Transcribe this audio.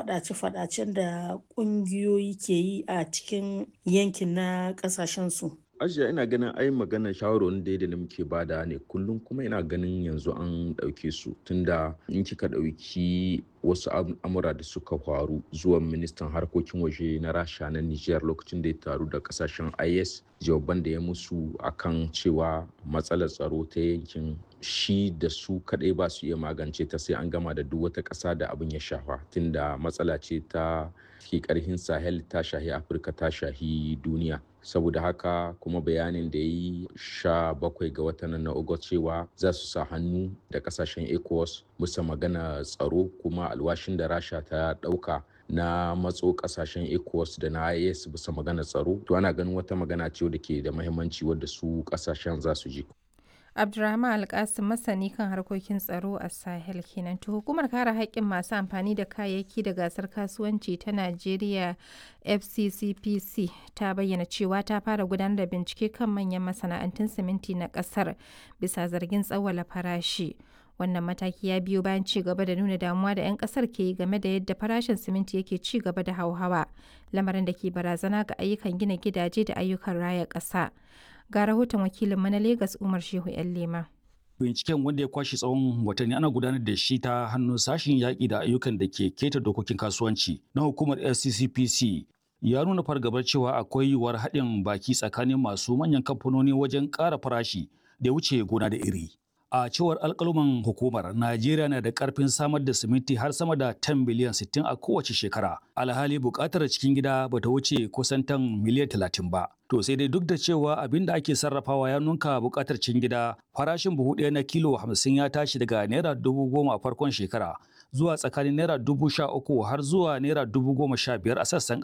faɗace-faɗacen da ƙungiyoyi ke yi a cikin yankin na ƙasashensu. Ajiya ina ganin ai magana shawarwarin da da muke bada ne kullum kuma ina ganin yanzu an ɗauke su tunda in kika ɗauki wasu al'amura da suka faru zuwan ministan harkokin waje na rasha na niger lokacin da ya taru da kasashen is jawaban da ya musu akan cewa matsalar tsaro ta yankin shi da su kadai ba su iya magance ta sai an gama da duk wata ƙasa da abin ya shafa tunda matsala ce ta ke karhin sahel ta shahi afirka ta shahi duniya saboda haka kuma bayanin da ya yi sha bakwai ga watan na ogot cewa za su sa hannu da kasashen ecowas musa magana tsaro kuma alwashin da rasha ta dauka na matso kasashen ecowas da na is bisa magana tsaro to ana ganin wata magana ce da ke da mahimmanci wadda su kasashen za su ji Abdurrahman Alkasim masani kan harkokin tsaro a Sahel kenan. To hukumar kare haƙƙin masu amfani da kayayyaki da gasar kasuwanci ta Najeriya FCCPC ta bayyana cewa ta fara gudanar da bincike kan manyan masana'antun siminti na ƙasar bisa zargin tsawwala farashi. Wannan mataki ya biyo bayan ci gaba da nuna damuwa da 'yan kasar ke yi game da yadda farashin siminti yake ci gaba da hauhawa, lamarin da ke barazana ga ayyukan gina gidaje da ayyukan raya ƙasa. ga rahoton wakilinmu na Legas Umar Shehu 'yan Lema. Binciken wanda ya kwashe tsawon watanni ana gudanar da shi ta hannun sashen yaƙi da ayyukan da ke keta dokokin kasuwanci na hukumar SCCPC ya nuna fargabar cewa akwai yiwuwar haɗin baki tsakanin masu manyan kamfanoni wajen ƙara farashi da wuce gona da iri. A cewar alƙaluman hukumar, Najeriya na da ƙarfin samar da siminti har sama da 10 biliyan 60 a kowace shekara. Alhali buƙatar cikin gida ba ta wuce kusan tan miliyan 30 ba. To sai dai duk da cewa abin da ake sarrafawa ya nunka buƙatar cikin gida, farashin buhu ɗaya na kilo 50 ya tashi daga naira dubu goma a farkon shekara zuwa tsakanin naira dubu sha uku har zuwa naira dubu goma sha biyar a sassan